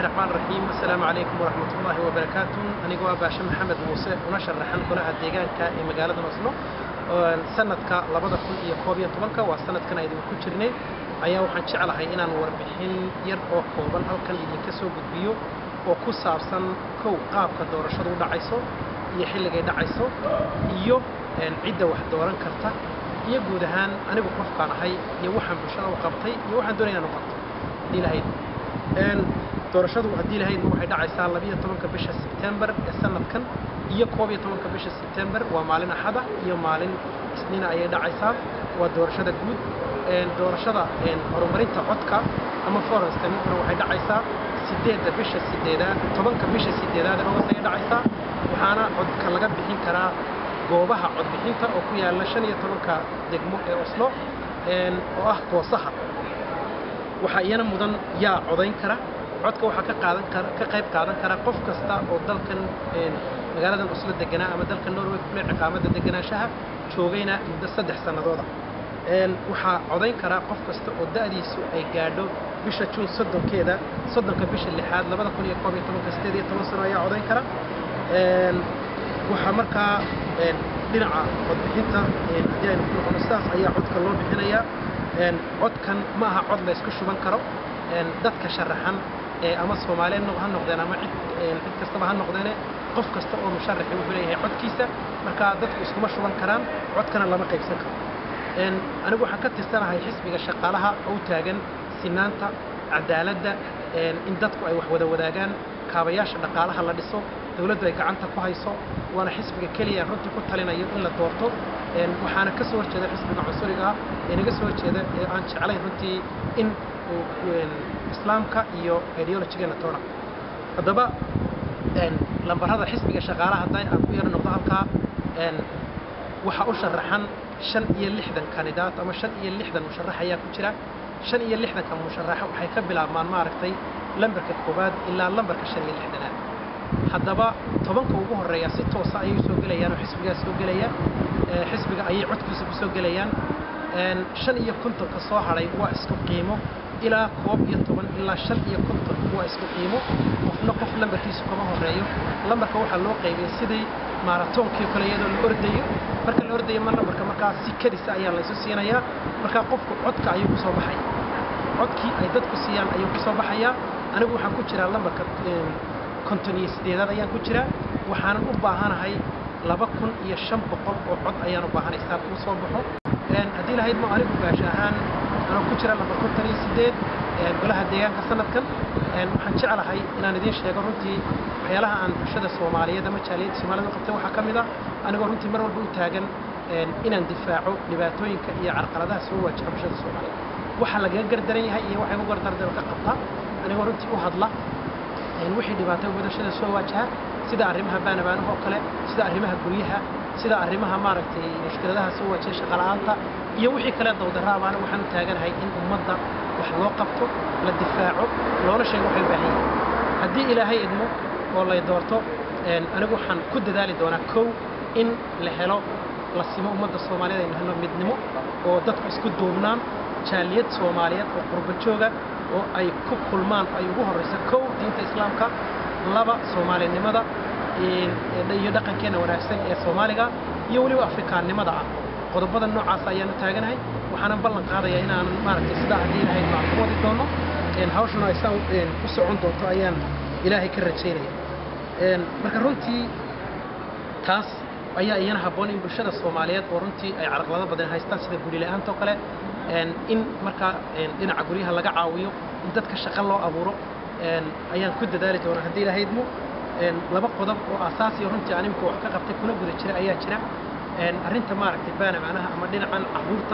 raxmaan raxiim assalaamu calaykum waraxmat ullaahi wabarakaatu anigoo ah baashe maxamed muuse una sharaxan golaha deegaanka ee magaalada oslo sanadka labada kun iyo koob iyo tobanka waa sanadkan aydin ku jirnay ayaa waxaan jeclahay inaan warbixin yar oo kooban halkan idinka soo gudbiyo oo ku saabsan kow qaabka doorashadu u dhacayso iyo xilligay dhacayso iyo cidda wax dooran karta iyo guud ahaan anigu qofkaan ahay iyo waxaan bulshada u qabtay iyo waxaan doonaya inaan u qabto haddii lahayd doorashadu haddii lahaydna waxay dhacaysaa labiyo tobanka bisha sebtembar ee sanadkan iyo koob iyo tobanka bisha sebtembar waa maalin axada iyo maalin isniina ayay dhacaysaa waa doorashada guud doorashada horumarinta codka ama forenstanintuna waxay dhacaysaa sideedda bisha sideedaad tobanka bisha sideedaad agost ayay dhacaysaa waxaana codka laga bixin karaa goobaha codbixinta oo ku yaalla shan iyo tobanka degmo ee oslo oo ah goosaha waxaa iyana mudan yaa codayn kara codka waxaa ka qaadan kara ka qayb qaadan kara qof kasta oo dalkan magaaladan oslo deganaa ama dalka norway kule ciqaamadda deganaanshaha joogayna muddo saddex sannadooda waxaa codayn karaa qof kasta oo da'diisu ay gaadho bisha juun soddonkeeda soddonka bisha lixaad labada kun iyo koob iyo tobanka sideed iyo toban sano ayaa codayn kara waxaa markaa dhinaca codbixinta haddii aynu ku noqono sidaas ayaa codka loo bixinayaa codkan ma aha cod la isku shuban karo dadka sharaxan ama soomaaliyeed ha noqdeen ama cid cid kastaba ha noqdeene qof kasta oo musharaxi wuxuu leeyahay codkiisa marka dadku iskuma shuban karaan codkana lama qaybsan karo anigu waxaan ka tirsanahay xisbiga shaqaalaha oo taagan sinaanta cadaaladda in dadku ay wax wada wadaagaan kaabayaasha dhaqaalaha la dhiso dowladdu ay gacanta ku hayso waana xisbiga keliya runtii ku talinayo in la doorto waxaana ka soo horjeeda xisbiga cunsuriga ah ee naga soo horjeeda ee aan jeclayn runtii in islaamka iyo ideologigeena toona haddaba lambarada xisbiga shaqaalaha hadday aan ku yaro noqdo halkaa waxaa u sharaxan shan iyo lixdan kandidaat ama shan iyo lixdan musharax ayaa ku jira shan iyo lixdanka musharaxa waxay ka bilaabmaan maaragtay lambarka koowaad ilaa lambarka shan iyo lixdanaad haddaba tobanka ugu horreeya si toosa ayay soo gelayaan oo xisbigaa soo gelaya xisbiga ayay codkiisa ku soo gelayaan shan iyo kontonka soo hadhay waa isku qiimo ilaa koob iyo toban ilaa shan iyo konton waa isku qiimo qofna qof lambarkiisu kama horreeyo lambarka waxaa loo qaybiyay sidii maaratoonkii kale iyadoo la ordayo marka la ordayo ma lambarka markaa si kadisa ayaa laysu siinayaa markaa qofku codka ayuu ku soo baxaya codkii ay dadku siiyaan ayuu ku soo baxayaa anigu waxaan ku jiraa lambarka konton iyo sideedaad ayaan ku jiraa waxaanan u baahanahay laba kun iyo shan boqol oo cod ayaan u baahanay saad uu soo baxo haddii lahayd ma anigu gaasho ahaan anoo ku jira lambar konton iyo sideed golaha deegaanka sanadkan waxaan jeclahay inaan idiin sheego runtii waxyaalaha aan bulshada soomaaliyeed ama jaaliyadda soomaaliyed u qabtay waxaa ka mid ah anigoo runtii mar walba u taagan inaan difaaco dhibaatooyinka iyo carqaladaha soo waajaha bulshada soomaaliyeed waxaa lagaga gardaran yahay iyo waxay ugu gardardan ka qabtaa anigoo runtii u hadla wixii dhibaatay wadashada soo waajaha sida arrimaha baanabaanaha oo kale sida arrimaha guryaha sida arrimaha maaragtay mushkiladaha soo waajiya shaqala'aanta iyo wixii kale dawdaraabaana waxaan u taaganahay in ummadda wax loo qabto la difaaco loona sheego waxay u baahan yihin haddii ilaahay idmo oo lay doorto anigu waxaan ku dadaali doonaa kow in la helo la simo ummadda soomaaliyeed aynu helno midnimo oo dadku isku duubnaan jaaliyad soomaaliyeed oo qurba jooga oo ay ku kulmaan ay ugu horrayso kow diinta islaamka laba soomaalinimada iyo dhaqankeenna wanaagsan ee soomaaliga iyo weliba afrikaannimada ah qodobada noocaas ayaan u taaganahay waxaanan ballan qaadayaa inaanan maaragtay sidaa haddii ilahay maan ku wadi doono hawshuna ay saa u socon doonto ayaan ilaahay ka rajaynaya marka runtii taas ayaa iyana habboon in bulshada soomaaliyeed oo runtii ay carqalado badan haystaan sida guri la-aanta oo kale in markaa dhinaca guryaha laga caawiyo in dadka shaqo loo abuuro ayaan ku dadaali doonaa haddii lahaydmo laba qodob oo asaasiya runtii aan imika wax ka qabtay kuna guda jira ayaa jira arrinta maaragtay baana macnaha ama dhinacan caruurta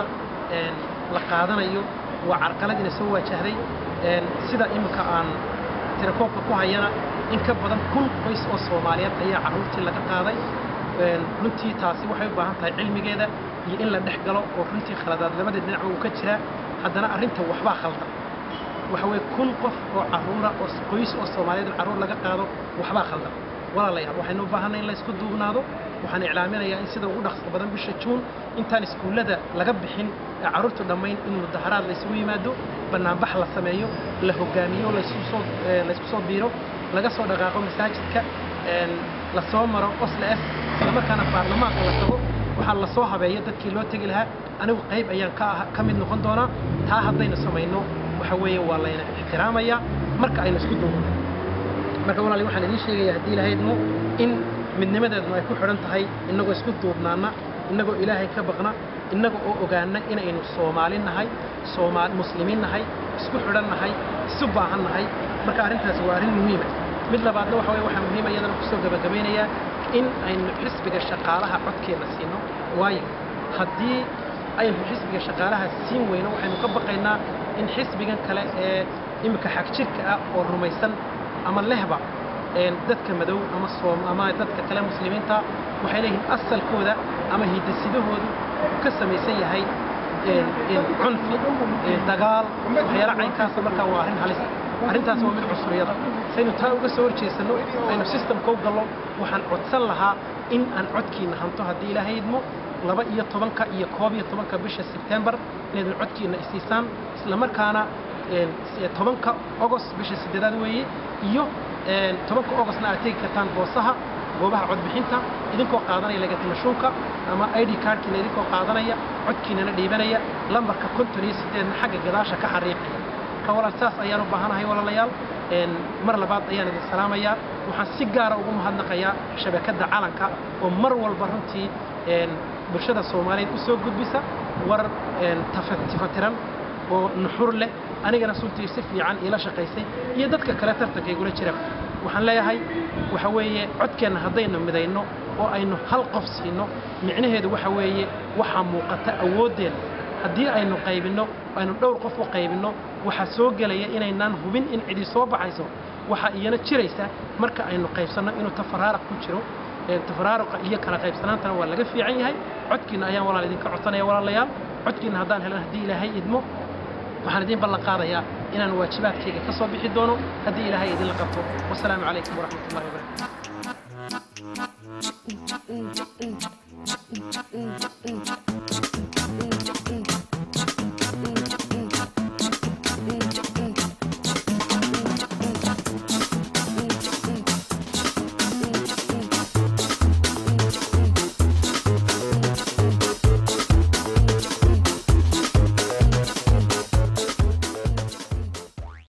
la qaadanayo waa carqaladiina soo waajahday sida imika aan tirakoobka ku hayana in ka badan kun qoys oo soomaaliyeed ayaa carruurtii laga qaaday runtii taasi waxay u baahan tahay cilmigeeda iyo in la dhex galo oo runtii khaladaad labada dhinacba uu ka jiraa haddana arrinta waxbaa khaldan waxa weye kun qof oo carruura oo qoys oo soomaaliyeed carruur laga qaado waxbaa khaldan walaalayaal waxaynu u baahanay in la isku duubnaado waxaan iclaaminayaa in sida ugu dhaqso badan bisha juun intaan iskuullada laga bixin ee carruurtu dhammayn in mudaharaad la isugu yimaado bannaanbax la sameeyo la hogaamiyo laysku soo laysku soo biiro laga soo dhaqaaqo masaajidka la soo maro osla s islamarkaana baarlamaanka la tago waxaa la soo habeeyo dadkii loo tegi lahaa anigu qayb ayaan ka ka mid noqon doonaa taa haddaynu samayno waxa weeye waa layna ixtiraamayaa marka aynu isku duubno marka walaali waxaan idiin sheegaya haddii ilahaydmo in midnimadeednu ay ku xidhan tahay innagoo isku duubnaana innagoo ilaahay ka baqna innaga oo ogaana inaynu soomaali nahay soomaali muslimiin nahay isku xidhan nahay isu baahan nahay marka arrintaasi waa arrin muhiima mid labaadna waxa weye waxaa muhiima iyadana kusoo gabagabaynayaa in aynu xisbiga shaqaalaha codkeenna siino waayo haddii aynu xisbiga shaqaalaha siin weyno waxaynu ka baqaynaa in xisbigan kale ee iminka xagjirka ah oo rumaysan ama lehba dadka madow ama soom ama dadka kale muslimiinta waxay leeyihiin asalkooda ama hidasidahoodu uu ka samaysan yahay cunfi dagaal waxyaala caynkaasa markaa waa arrin halis arrintaas waa mid cusuriyada saynu taa uga soo horjeesanno aynu systemka u gallo waxaan codsan lahaa in aan codkiinna hanto haddii ilaahay idmo laba iyo tobanka iyo koob iyo tobanka bisha sebtembar inaydun codkiinna isiisaan islamarkaana tobanka ogost bisha sideedaad weeye iyo tobanka ogostna aad tegi kartaan boosaha goobaha codbixinta idinkoo qaadanaya lagatimashuunka ama id cardkiina idinkoo qaadanaya codkiinana dhiibanaya lambarka konton iyo sideedna xagga gadaasha ka xariiqaya marka walaal saas ayaan u baahanahay walaalayaal mar labaad ayaan idin salaamayaa waxaan si gaara ugu mahadnaqayaa shabakadda calanka oo mar walba runtii bulshada soomaaliyeed u soo gudbisa war tifatiran oo nuxur leh anigana suntii si fiican iila shaqaysay iyo dadka kale tartanka igula jira waxaan leeyahay waxa weeye codkeenna haddaynu midayno oo aynu hal qof siino micnaheedu waxa weeye waxaa muuqata awooddeenna haddii aynu qaybinno aynu dhowr qof u qaybinno waxaa soo gelaya inaynaan hubin in cidi soo baxayso waxaa iyana jiraysa marka aynu qaybsanno inuu tafaraaraq ku jiro tafaraaruqa iyo kala qaybsanaantana waa laga fiican yahay codkiinna ayaan walaal idinka codsanaya walaalayaal codkiinna haddaan helan haddii ilaahay idmo waxaan idiin ballan qaadayaa inaan waajibaadkayga ka soo bixi doono haddii ilaahay idinla qabto wasalaamu calaykum waraxmat ullahi wabarakatu